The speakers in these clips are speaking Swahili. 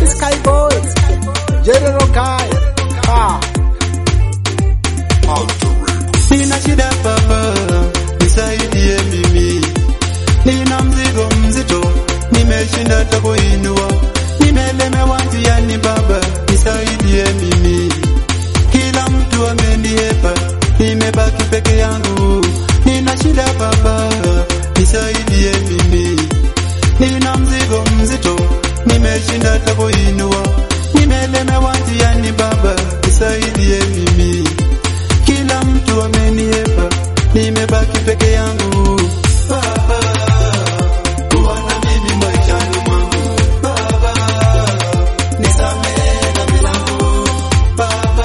Skyboys, General Kai. Ah. Nina shida baba, nisaidie mimi. Nina mzigo mzito, nimeshinda hata kuinua. Nimelemewa njiani baba, nisaidie mimi. Kila mtu ameniepa, nimebaki peke yangu. Nina shida baba, nisaidie mimi. Nina mzigo mzito, nimeshinda hata kuinua. Nimelemewa njiani baba, nisaidie mimi. Kila mtu ameniepa, nimebaki peke yangu. Baba, kuwa na mimi maishani mwangu. Baba, nisamehe dhambi zangu. Baba,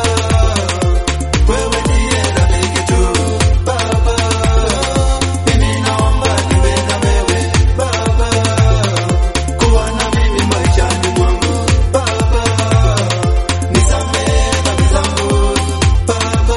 wewe ndiye rafiki tu. Baba, mimi naomba niwe na wewe. Baba, kuwa na mimi maishani mwangu. Baba, nisamehe dhambi zangu. Baba,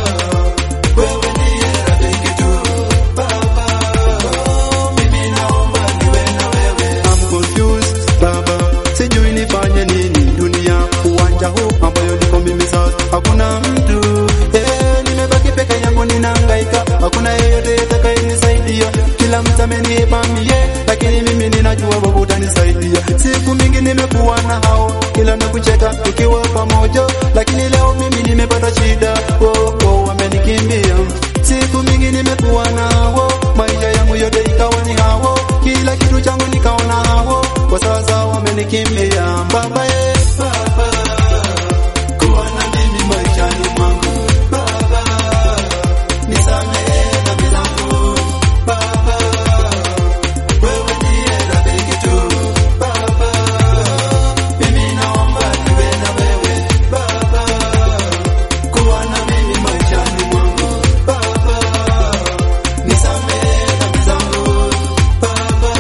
wewe ndiye rafiki tu. Baba, mimi naomba niwe na wewe. I'm confused, Baba, sijui nifanye nini dunia uwanja huu ambayo niko mimi sasa, hakuna mtu eh, nimebaki peke yangu ninahangaika, hakuna yeyote atakayenisaidia. Kila mtu amenipa mie, lakini mimi ninajua wewe utanisaidia. Siku mingi nimekuwa na hao, kila nakucheka tukiwa pamoja, lakini leo mimi nimepata shida, oh, oh, wamenikimbia. Siku mingi nimekuwa nao, maisha yangu yote ikawa ni hao, kila kitu changu nikaona hao, kwa sasa wamenikimbia. Baba ye, baba, kuwa na mimi maishani mwangu. Baba, nisamehe dhambi zangu. Baba, wewe ndiye rafiki tu. Baba, mimi naomba niwe na wewe. Baba, kuwa na mimi maishani mwangu. Baba, nisamehe dhambi zangu. Baba,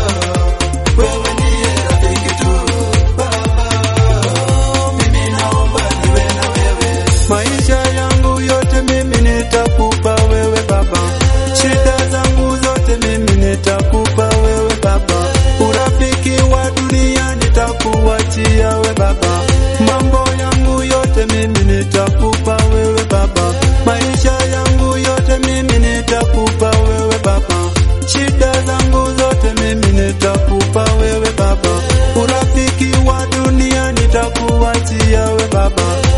wewe ndiye rafiki tu. Baba, mimi naomba niwe na wewe. Maisha yangu yote mimi nitakupa wewe Baba, shida zangu zote mimi nitakupa wewe Baba, urafiki wa dunia nitakuachia we Baba, mambo yangu yote mimi nitakupa wewe Baba, maisha yangu yote mimi nitakupa wewe Baba, shida zangu zote mimi nitakupa wewe Baba, urafiki wa dunia nitakuachia we Baba